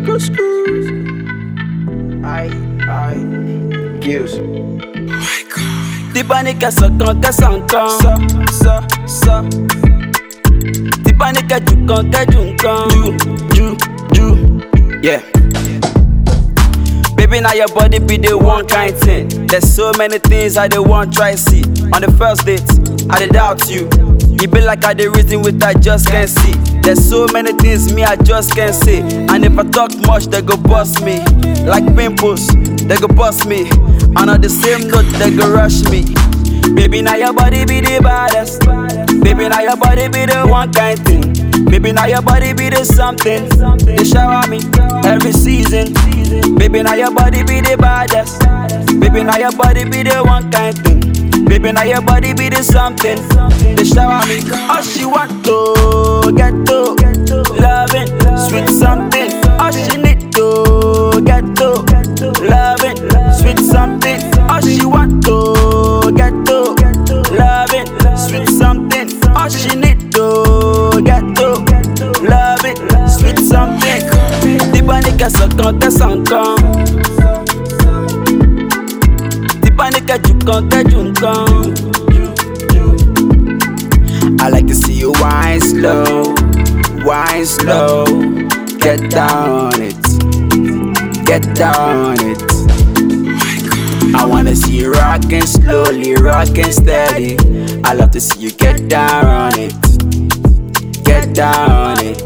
Screw, screw. Aïe, aïe. Kills. Ti panique ça quand qu'elle s'entend. Ça, ça, ça. Ti panique du quand qu'elle du quand. Do, do, do. Yeah. Baby, now your body be the one kind thing. There's so many things I don't want try see. On the first date, I did doubt you. You be like I the reason with I just can't see. There's so many things me I just can't say. And if I talk much, they go bust me. Like pimples, they go bust me. And on the same note, they go rush me. Baby, now your body be the baddest. Baby, now your body be the one kind thing. Baby, now your body be the something. They shower me every season. Baby, now your body be the baddest. Baby, now your body be the one kind thing. Baby, now your body be the something. They shower me. All she want to get to loving, sweet something. All she need to get to loving, sweet something. All she want to get to loving, sweet something. All she need to get to loving, sweet something. Ti panique ça quand elle s'entend. Ti panique du quand elle du quand. I like to see you wine slow, wine slow. Get down on it, get down on it. I wanna see you rockin' slowly, rockin' steady. I love to see you get down on it, get down on it.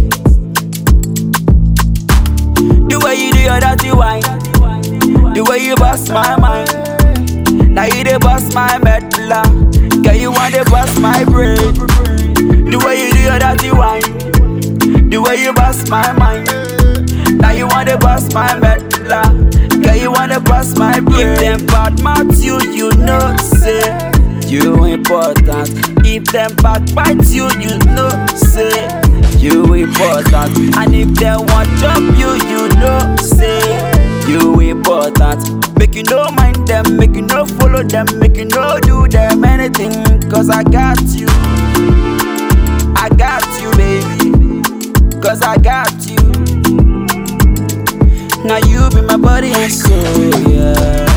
The way you do your dirty wine, the way you bust my mind. Now you dey bust my medulla, girl you want to bust my brain. The way you do your dirty wine, the way you bust my mind. Now you want to bust my medulla, girl you want to bust my brain. If them bad mouth you, you know say you important. If them backbite you, you know say you important. And if they want jump you, you know say you important. Make you no mind them, make you no follow them, make you no do them anything. Cause I got you. I got you, baby. Cause I got you. Now you be my body and soul, yeah.